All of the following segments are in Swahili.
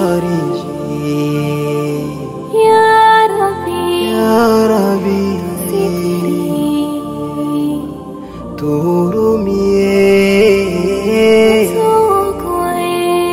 tufariji Ya Rabbi, ya Rabbi, sitiri, tuhurumie tuokoe.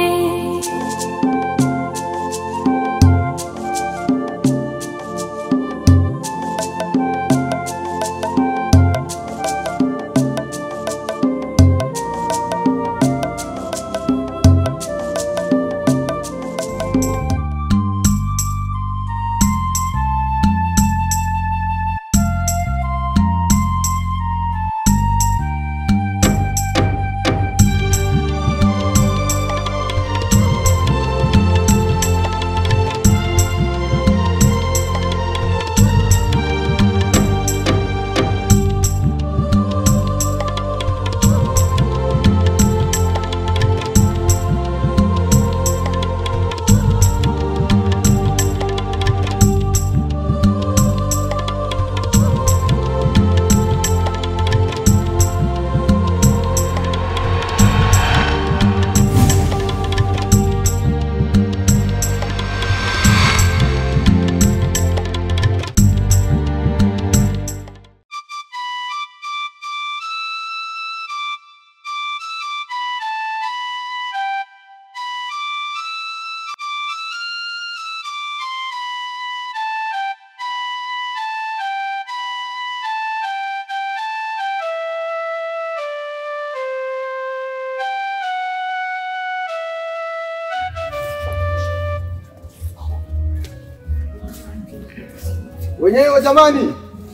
Wenyewe jamani.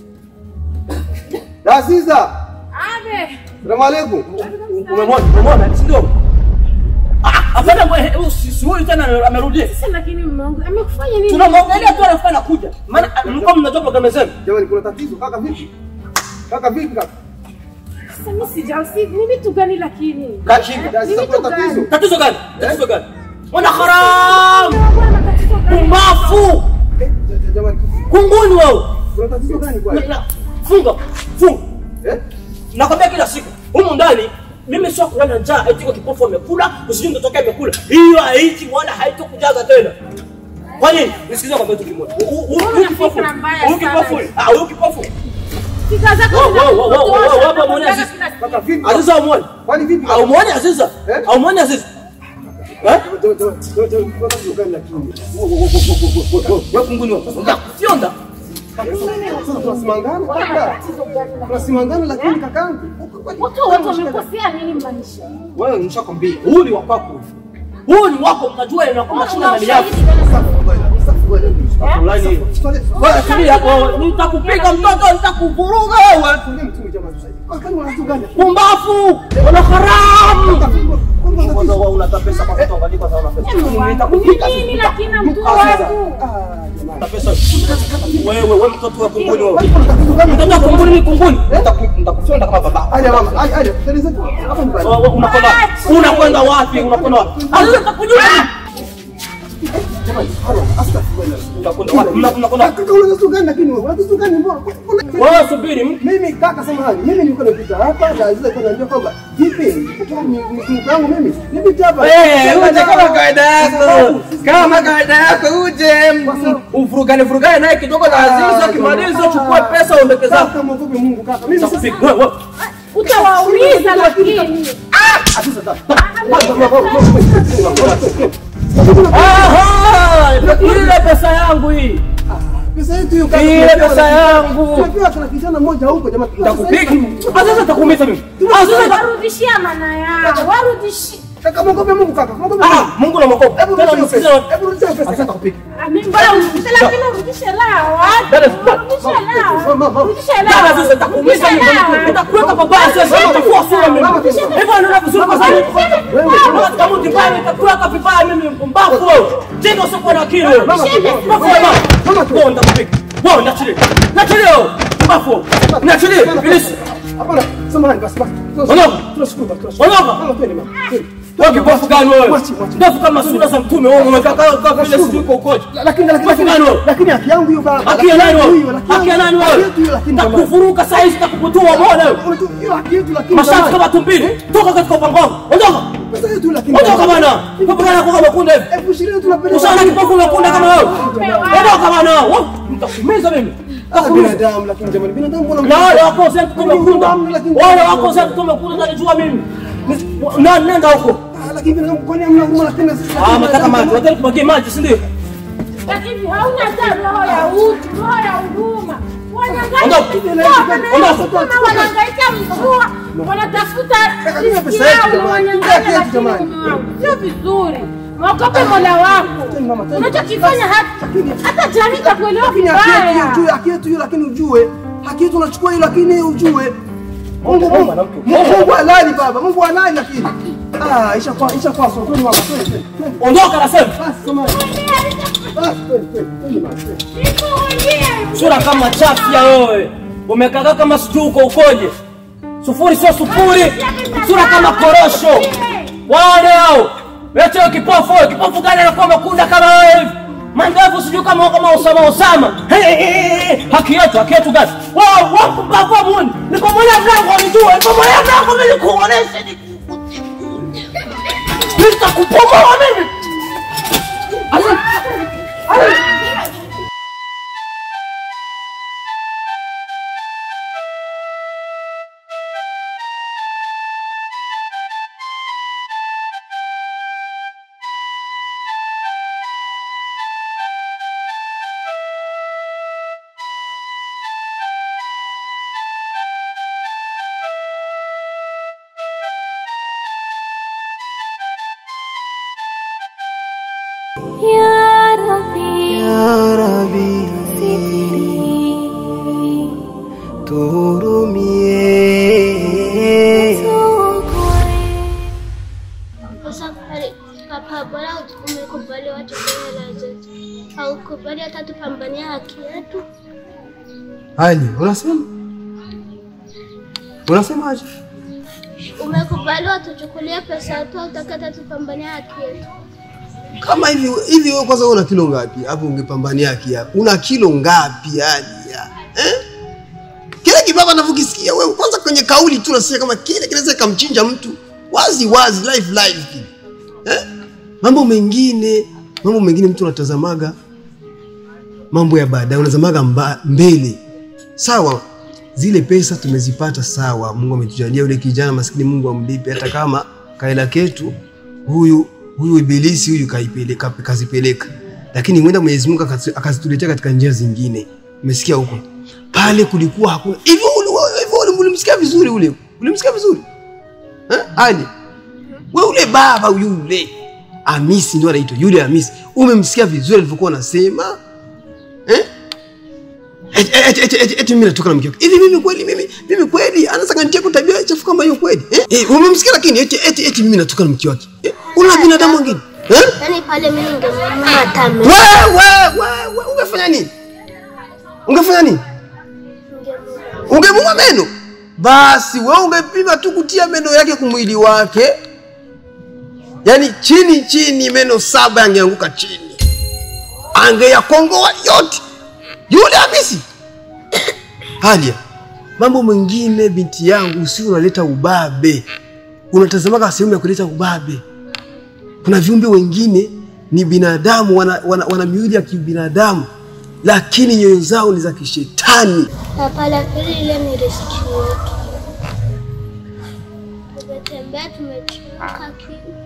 Dasiza. Abe. Salamu alaikum. Umemwona? Umemwona? Si ndio? Ah, hapana mwe, huyu si si huyu tena amerudia. Sasa lakini mume wangu amekufanya nini? Tunamwangalia tu anafika anakuja. Maana mlikuwa mnajua programu zenu. Jamani kuna tatizo kaka vipi? Kaka vipi kaka? Sasa mimi sijausi ni vitu gani lakini? Kashika. Dasiza Ni kuna vitu tatizo. gani? Tatizo gani? Tatizo gani? Mwana haram! Bwana tatizo gani? Pumbafu! Eh, ja- ja- Jamani Kunguni wewe. kuna tatizo gani Na- kwani? na- Funga. Funga. Eh? Nakwambia kila siku. Humu ndani mimi sio kulala njaa eti kwa kipofu amekula, usijui mtoto wake amekula. Hiyo haiti wala haitokujaza tena. Kwa nini? Nisikilize kwa kitu kimoja. Hu- hu- Huyu Una kipofu. fikra mbaya Huyu sana. kipofu. Ah, huyu kipofu. Fikra zako Wow, zina- wow, wow, wow, wow, wow, kutosha, hapa muone unataka Aziz. kila siku. Kaka vipi? Aziza umuone. Kwani vipi? Au muone Aziza? Eh? Au muone Aziza? Eh? Jamani, jamani, jamani, jamani, kuna tatizo gani lakini? Wewe kunguni wewe. Fionda. Sasa tunasimangana kaka. Tunasimangana lakini kakangu. Watu wote wamekosea nini maisha? Wewe nishakwambia, huyu ni wa kwako. Huyu ni wako, mnajua inakuwa mashina ndani yako. Fulani hiyo. Wewe tulia hapo, nitakupiga mtoto, nitakuvuruga wewe. Pumbafu, wana haramu. Kwanza wewe unata pesa kwa mtoto kwa sababu una pesa. Nitakupiga Nini lakini na mtu Ah, wangu? Una pesa. Wewe wewe mtoto wa kunguni wewe. Mtoto wa kunguni ni kunguni. Nitaku- Nitakufyonda kama baba. Aja mama, aja, aja. Teleza tu. Hapa nyumbani. Wewe unakwenda unakwenda wapi? Unakwenda wapi? Sasa nitakujua. Unakwenda wapi? Mna- Mnakwenda wapi? Kaka una tatizo gani lakini wewe? Una tatizo gani mbona? Wewe subiri. m- Mimi kaka samahani, mimi nilikuwa napita hapa na Aziza alikuwa ananiambia kwamba vipi? Ni ni mtu wangu mimi. Nipita hapa. Eh, uje kama kawaida yako, kama kawaida yako uje mm, ufurugane furugane naye kidogo na Aziza, ukimaliza chukua pesa uondeke zako. Kaka mwogope Mungu kaka. Mimi sasa Nitakupiga. Wewe wewe. Utawauliza lakini. Aha! Ile pesa yangu hii. pesa yetu hiyo kaka. Ile tumepewa pesa na- yangu. Tumepewa kuna kijana mmoja huko jamani. Nitakupiga. Sasa nitakuumiza mimi. Sasa nita- Warudishia maana yao. Warudishie. Kaka mwogope Mungu kaka. Mwogope Ah, Mungu. Mungu na mwokovu. Hebu Tena rudisha msikize. pesa. Hebu rudisha pesa. Sasa nitakupiga. Mimi bora urudishe lakini urudishe lao. Dada, Urudishe lao. Urudishe Dada, lao. sasa nitakuumiza mimi. Urudishe lao. Nitakuweka pabaya sasa. Nitakuwa sura mimi. Hivyo ndio vizuri kwa sababu. Wewe kama utibaya nitakuweka vibaya mimi mpumbavu wewe. Tena usikuwa na akili wewe. Mpumbavu wewe. Wewe nitakupiga. Wewe niachilie. Niachilie wewe. Mpumbavu wewe. Niachilie. Ibilisi. Hapana, samahani basi basi. Ondoka. Tunashukuru basi. tunashukuru. Ondoka. Mama twende mama. Twende. Wewe kipofu gani wewe? Mwachi, mwachi. Ndefu kama sura za mtume wewe umekaa kama vile sijui uko ukoje. Lakini lakini Kipofu gani wewe? lakini haki yangu hiyo baba. Haki ya nani Haki wewe? hiyo, haki Haki ya nani Haki wewe? yetu hiyo lakini jamani. Nitakuvuruga saa hizi nitakubutua umeona wewe? Unajua, hiyo haki yetu lakini Masharti jamani. kama tumbili. Toka katika upango wangu. Ondoka. pesa yetu lakini. Ondoka bwana. Kipofu gani anakuwa makunda hivi? Elfu ishirini tunapeleka. Ushaona kipofu makunda kama wewe? Ondoka bwana. Wewe, Nitakumiza mimi. Ah, Nitakumiza. binadamu lakini jamani binadamu mbona Na wale wako zetu tumekunda. Wale wako zetu tumekunda najua mimi. Ni- Na nenda huko. Ah, lakini binadamu kwani hamna huruma lakini sisi Ah, mtaka maji. Wataka kumwagia maji, si ndio? Lakini hauna hata roho ya utu, roho ya huruma. Wanyangaika Ondoka. kama wanahangaika mvua, wanatafuta Lakini riziki pesa yetu yao na jamani. wanyangaika Pesa yetu lakini jamani. Mungu, sio vizuri. Mwogope Mola wako. Tena mama, tena. Unachokifanya hata hata jamii itakuelewa lakini haki yetu hiyo, vibaya. juu haki yetu hiyo lakini ujue. Haki yetu unachukua hiyo lakini ujue. Mungu Mungu, Mungu mwanamke. Mungu halali baba. Mungu halali lakini. Ah, isha kwa isha kwa sokoni mama. Twende, twende, twende. Ondoka nasema. Basi samahani. Basi twende, twende, twende mama. twende. Niko mwenyewe. Sura kama chafya wewe. Umekaa kama sijui uko ukoje. Sufuri sio sufuri. Sura kama korosho. Wale hao. Lete hiyo kipofu, wewe. kipofu gani anakuwa makunda kama wewe hivi? Mandevu sijui kama kama Osama Osama. Hey, hey, hey, hey. Haki yetu, haki yetu gani? Wao, wao mpaka muni. Nipomolea mlango nijue. Nipomolea mlango mimi nikuoneshe. Nitakupomoa mimi. Asa. Ya Rabbi, Ya Rabbi, tuhurumie. Sasa pale papa, bora umekubali watu kwa hela zetu, haukubali hata tupambania haki yetu. Ali, unasema? Unasemaje? Umekubali watuchukulie pesa yetu, hautaki hata tupambania haki yetu. Kama hivi hivi wewe kwanza una kilo ngapi? Hapo ungepambania haki yako. Una kilo ngapi yani? ya? Eh? Kile kibaba anavyokisikia wewe kwanza kwenye kauli tu unasikia kama kile kinaweza kamchinja mtu. Wazi wazi live live kile. Eh? Mambo mengine, mambo mengine mtu unatazamaga mambo ya baadaye unazamaga mba, mbele. Sawa, zile pesa tumezipata sawa. Mungu ametujalia yule kijana maskini, Mungu amlipe hata kama kaela ketu huyu huyu ibilisi huyu kaipeleka kazipeleka, lakini mwenda Mwenyezi Mungu akazi- akazituletea katika njia zingine. Umesikia huko pale kulikuwa hakuna hivyo. ule- ule- hivyo ule- Ulimsikia vizuri ule, ulimsikia vizuri eh? Ali we ule baba yule Hamisi ndio anaitwa yule Hamisi, umemsikia vizuri alivyokuwa anasema eh? Eti- eti- eti- eti- eti mimi natoka na mke wake. Hivi mimi kweli mimi mimi kweli anaweza kanitia kwa tabia chafu kama hiyo kweli? Eh? Eh, umemsikia lakini eti eti eti mimi natoka na mke wake. Eh? Una binadamu mwingine? Eh? Yaani pale mimi ningemwona hata mimi. Wewe wewe wewe ungefanya nini? Ungefanya nini? Ungemua meno? Basi wewe ungepima tu kutia meno yake kumwili wake. Yaani chini chini meno saba yangeanguka chini. Angeyakongoa yote. Yule Hamisi. Halia. Mambo mengine binti yangu si unaleta ubabe. Unatazamaga sehemu ya kuleta ubabe. Kuna viumbe wengine ni binadamu, wana, wana, wana miili ya kibinadamu, lakini nyoyo zao ni za kishetani. Papa, lakini ile ni riski yetu. Tumetembea tumechoka kiu.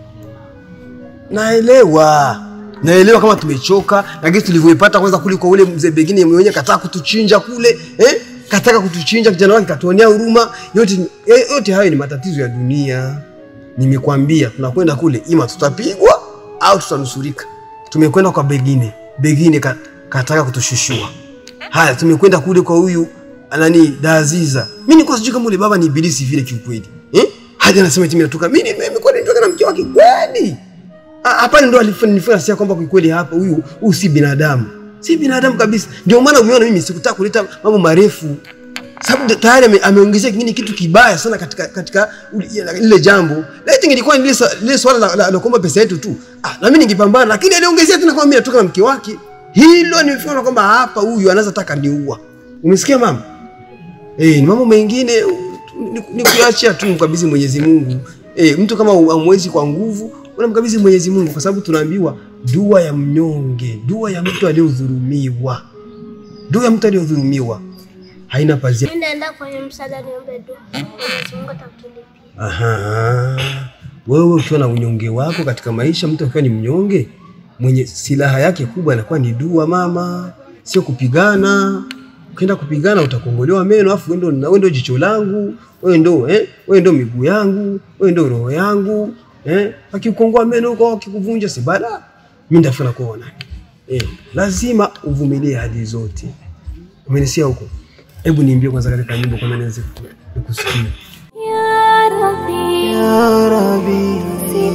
Naelewa, naelewa kama tumechoka, lakini tulivyoipata kwanza kule kwa ule mzee Begine mwenyewe kataka kutuchinja kule eh? kataka kutuchinja, kijana wake katuonea huruma. Yote, eh, yote hayo ni matatizo ya dunia. Nimekwambia tunakwenda kule, ima tutapigwa au tutanusurika. Tumekwenda kwa Begine, Begine ka, kataka kutushushua. Haya, tumekwenda kule kwa huyu nani Daziza. Mimi nilikuwa sijui kama ule baba ni ibilisi vile kiukweli. Eh? Hadi anasema eti mimi natoka. Mimi nimekuwa nitoka na mke wake kweli. Ah, Hapa ndo alifanya sia kwamba kwa kweli hapa huyu huyu si binadamu. Si binadamu kabisa. Ndio maana umeona mimi sikutaka kuleta mambo marefu. Sababu tayari ame, ameongezea kingine kitu kibaya sana katika katika uli- lile jambo. Laiti ingekuwa ni lile swa- lile swala la, la, la kuomba pesa yetu tu. Ah, na mimi ningepambana lakini aliongezea tena kwamba mimi natoka na mke wake. Hilo nimefikiri kwamba hapa huyu anaweza taka niua. Umesikia mama? Eh, ni mambo mengine u- ni, ni kuachia tu mkabidhi Mwenyezi Mungu. Eh, mtu kama hamwezi kwa nguvu, unamkabidhi Mwenyezi Mungu kwa sababu tunaambiwa dua ya mnyonge, dua ya mtu aliyodhulumiwa. Dua ya mtu aliyodhulumiwa haina pazia. Mimi naenda kwenye msaada niombe dua. Mwenyezi Mungu atakutulipia. Aha. Wewe ukiwa na unyonge wako katika maisha, mtu akiwa ni mnyonge, mwenye silaha yake kubwa inakuwa ni dua mama, sio kupigana. Ukienda kupigana utakongolewa meno, afu wewe ndo wewe ndo jicho langu, wewe ndo eh, wewe ndo miguu yangu, wewe ndo roho yangu eh. Akikukongoa meno huko akikuvunja si bala, mimi ndafuna kuona eh. Lazima uvumilie hali zote. Umenisikia huko? Hebu niimbie kwanza katika nyimbo kama niweze kukusikia. Ya Rabbi,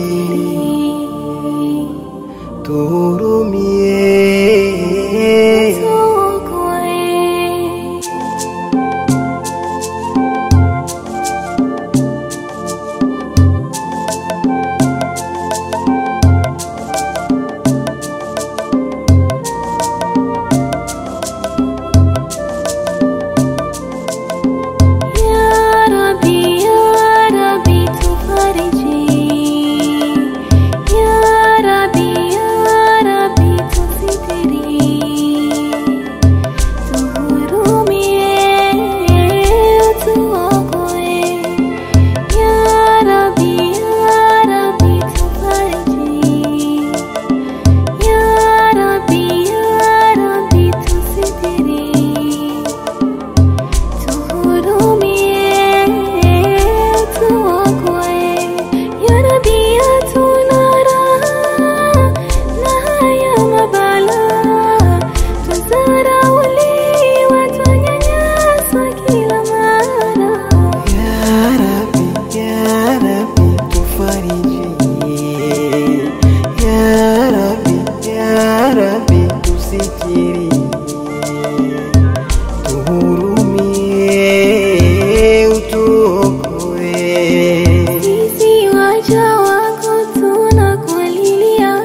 tuhurumie. Ya Rabbi, Ya Rabbi, tufariji. Ya Rabbi, Ya Rabbi, tusitiri. Tuhurumie, utuokoe. Ya Rabbi, Ya Rabbi, tufariji. Ya Rabbi, Ya Rabbi, tusitiri. Tuhurumie, tuokoe. Ya Rabbi, hatuna raha na haya mabalaa. Twadharauliwa, twanyanyaswa kila mara. Ya Rabbi, Ya Rabbi, tufariji. Ya Rabbi, Ya Rabbi, tusitiri. Tuhurumie, utuokoe. Sisi waja wako tunakulilia.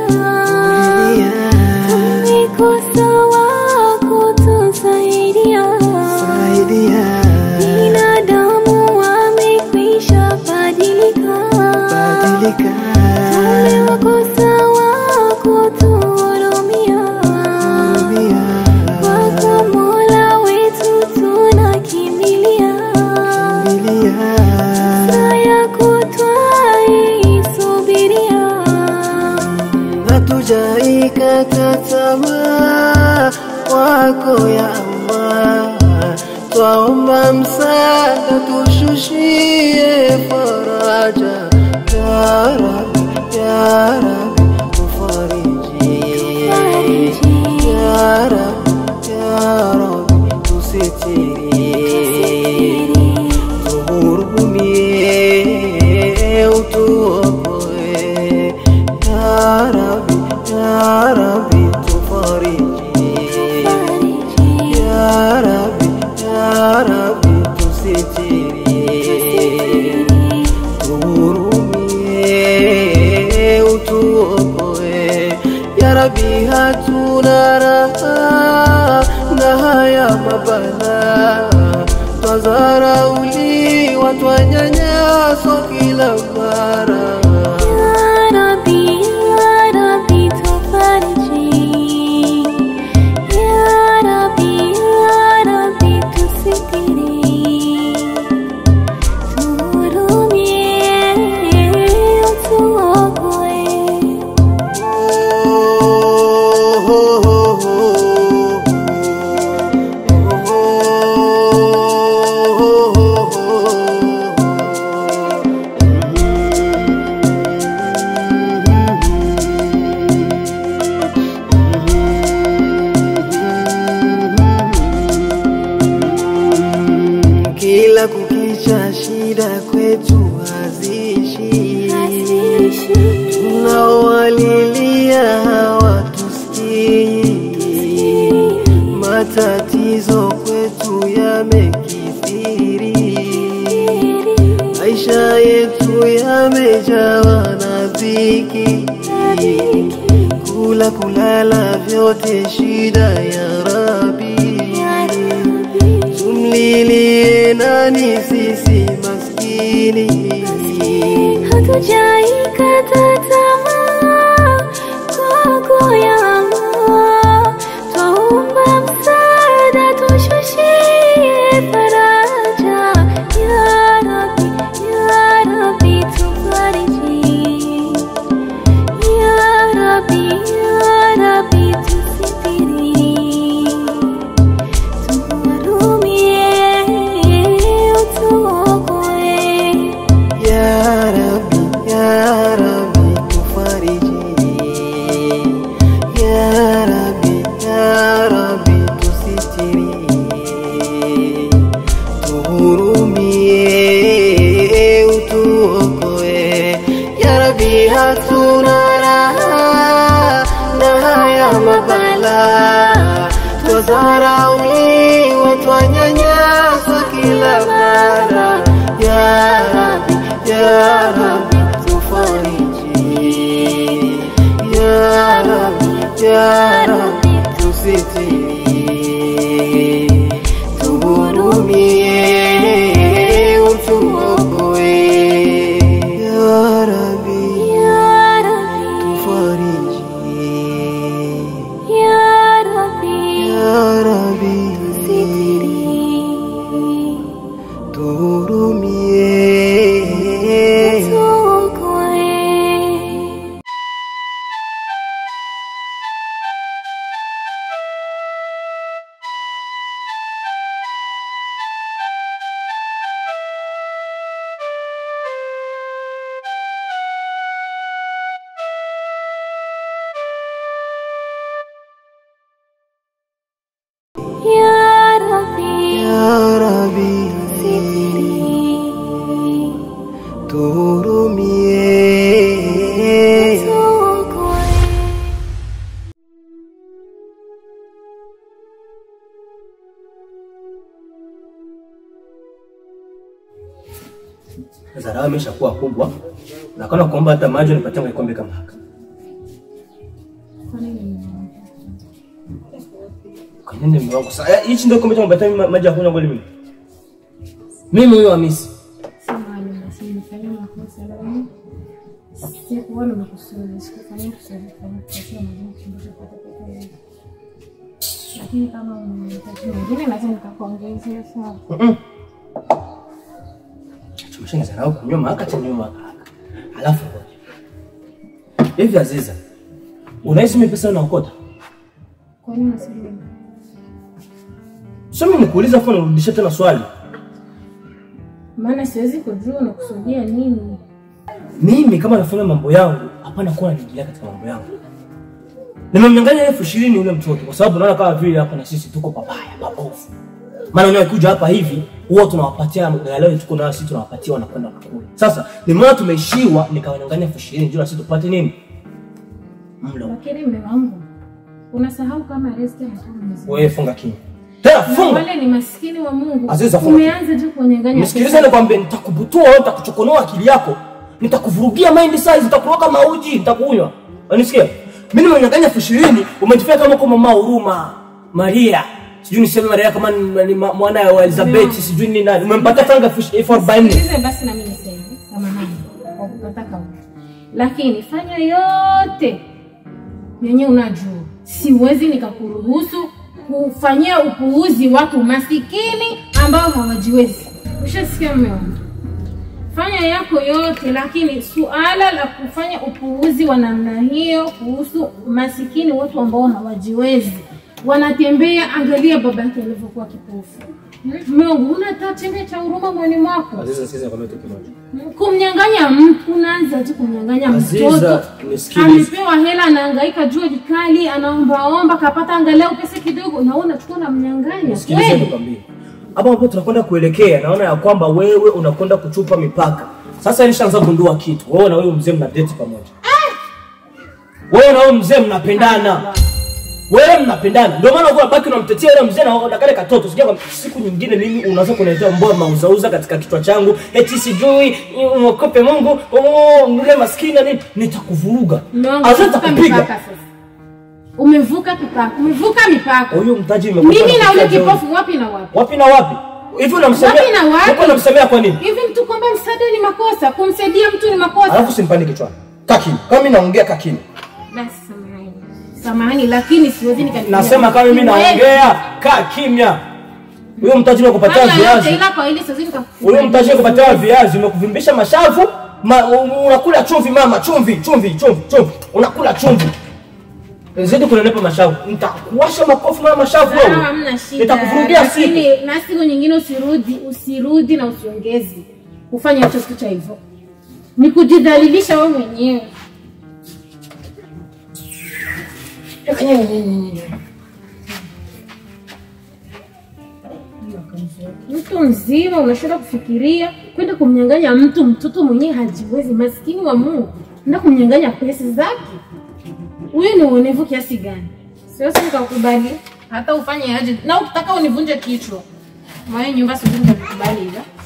Tumekosa wako tusaidia. Saidia, Binadamu wamekwisha badilika. badilika. Tumewakosa wako tuhurumia. Hurumia. Kwako Mola wetu tunakimbilia. Hurumia. Saa yako twaisubiria. hatujaikata tamaa wako ya Allah, twaomba msaada tushushie faraja ya Rabbi, ya Rabbi tufariji ya Rabbi, ya Rabbi tusitiri tuhurumie utuokoe ya Rabbi, ya Rabbi tufariji ya Rabbi, ya Rabbi tusitiri tuhurumie utuokoe ya Rabbi hatuna raha na haya mabala twazarauliwa twanyanyaswa kila mara Ya Rabbi, Ya Rabbi, tufariji. Ya Rabbi, Ya Rabbi, tusitiri. Tuhurumie, utuokoe. Kila kukicha shida kwetu haziishi, tunaowalilia hawatusikii, matatizo kwetu yamekithiri, maisha yetu yamejawa na dhiki, kula kulala vyote shida ya Rabi. Tumlilie nani sisi maskini? tujaikata tamaa kwako yangu twaomba msaada tushushie faraja ya Rabbi ya Rabbi tufariji ya Rabbi ya Rabbi tusitiri tuhurumie utuokoe Ya Rabbi, Ya Rabbi, tufariji. Ya Rabbi, Ya Rabbi, tusitiri. Tuhurumie, utuokoe. Ya Rabbi, hatuna raha na haya mabala. Twadharauliwa, twanyanyaswa kila mara. Ya Rabbi, Ya Rabbi, tufariji. Ya Rabbi, Ya Rabbi, tusitiri. Tuhurumie, utuokoe. Ya Rabbi, ya Rabbi tufariji. ya Rabbi Ya Rabbi, sitiri tuhurumie. tuokoe ya Rabbi Ya Rabbi, sitiri tuhurumie. tuokoe Sasa raha imeshakuwa kubwa, na kana kuomba hata maji nipatie kikombe kama haka. Kwa nini mume wangu sasa? eh, Hichi ndio kikombe cha kupatia mimi maji ya kunywa kweli mimi? Mimi huyo Hamisi. Samahani basi, nimefanya makosa leo. Sikuwa nimekusudia, sikufanya kusudi kufanya kosa na Mungu kumbusha kwa peke yake. Lakini kama unahitaji mwingine naweza nikakuongezea sawa. Tumeshaanza nao kunywa maka cha nyuma haka. Alafu ngoja. Hivi Aziza. Unahisi mimi pesa unaokota? Kwa nini unasema? Sio mimi nikuuliza kwa nirudishe tena swali. Maana siwezi kujua unakusudia nini. Mimi kama nafanya mambo yangu, hapana kuwa naingilia katika mambo yangu. Nimemnyang'anya elfu ishirini yule mtoto kwa sababu naona kama vile hapa na sisi tuko pabaya, pabovu. Maana unakuja hapa hivi, huwa tunawapatia angalau tuko nayo sisi tunawapatia wanakwenda kukula. Sasa nimeona tumeishiwa, nikawanyang'anya elfu ishirini ndio na sisi tupate nini? Mlo. Lakini mume wangu unasahau kama resti anatoka mzee. Wewe funga kinywa. Tena Na funga. wale ni maskini wa Mungu. Aziza, funga. Umeanza tu kunyang'anya. Nisikilize pesa. nikwambie, nitakubutua wewe, nitakuchokonoa akili yako, nitakuvurugia mind size, nitakuroga mauji, nitakunywa. Unanisikia? Mimi nimenyang'anya elfu ishirini, umejifanya kama kwa mama huruma Maria, sijui niseme Maria kama ni ni ma- mwana wa Elizabeth, sijui ni nani, umempatia tanga elfu elfu arobaini. Sikilize basi na mimi niseme samahani kwa kukata kauli, lakini fanya yote yenye unajua, siwezi nikakuruhusu kufanyia upuuzi watu masikini ambao hawajiwezi. Ushasikia mume wangu? Fanya yako yote, lakini suala la kufanya upuuzi wa namna hiyo kuhusu masikini, watu ambao hawajiwezi wanatembea. Angalia baba yake alivyokuwa kipofu. Mume wangu, una hata chembe cha huruma mwani mwako? Aziza, sikiza nikwambie kitu kimoja. kumnyang'anya mtu unaanza tu kumnyang'anya Aziza, mtoto nisikilize. amepewa hela anahangaika jua jikali anaombaomba kapata angalau pesa kidogo na wewe unachukua na mnyang'anya Sikilize kweli nikwambie. Hapa ambapo tunakwenda kuelekea, naona ya kwamba wewe unakwenda kuchupa mipaka. Sasa nishaanza gundua kitu. Wewe na wewe mzee mna date pamoja. Wewe na wewe mzee mnapendana. Wewe mnapendana. Ndio maana uko baki unamtetea yule mzee na na kale katoto. Sikia kwamba siku nyingine mimi unaanza kuniletea mbona mauzauza katika kichwa changu. Eti sijui umokope Mungu, oh yule maskini na nini nitakuvuruga. Mume wangu, Aza umevuka nitakupiga. mipaka sasa umevuka mipaka umevuka mipaka Huyo mtaji imekuja. mimi na ule kufikia jioni. kipofu wapi na wapi Wapi na wapi? hivi unamsemea Wapi na wapi? Uko unamsemea kwa nini hivi mtu kwamba msaada ni makosa kumsaidia mtu ni makosa alafu simpani kichwani kakini kama mimi naongea kakini basi samahani samahani lakini siwezi nikalipiga. nasema kama mimi Siwezi. naongea kaa kimya huyo mtaji wa kupatia Fanya yote, viazi ila kwa hili siwezi nika- huyo mtaji wa kupatia viazi umekuvimbisha mashavu ma, u- unakula chumvi mama chumvi chumvi chumvi chumvi unakula chumvi zidi kunenepa mashavu nitakuwasha makofi mama mashavu Sawa, wewe hamna shida nitakuvurugia siku lakini na siku nyingine usirudi usirudi na usiongezi kufanya hicho kitu cha hivyo ni kujidhalilisha wewe mwenyewe mtu mzima unashinda kufikiria kwenda kumnyang'anya mtu mtoto mwenyewe hajiwezi maskini wa mungu enda kumnyang'anya pesa zake huyu ni uonevu kiasi gani siwezi nikakubali hata ufanye aje na ukitaka univunje kichwa mwayo nyumba siwezi nikakubali ila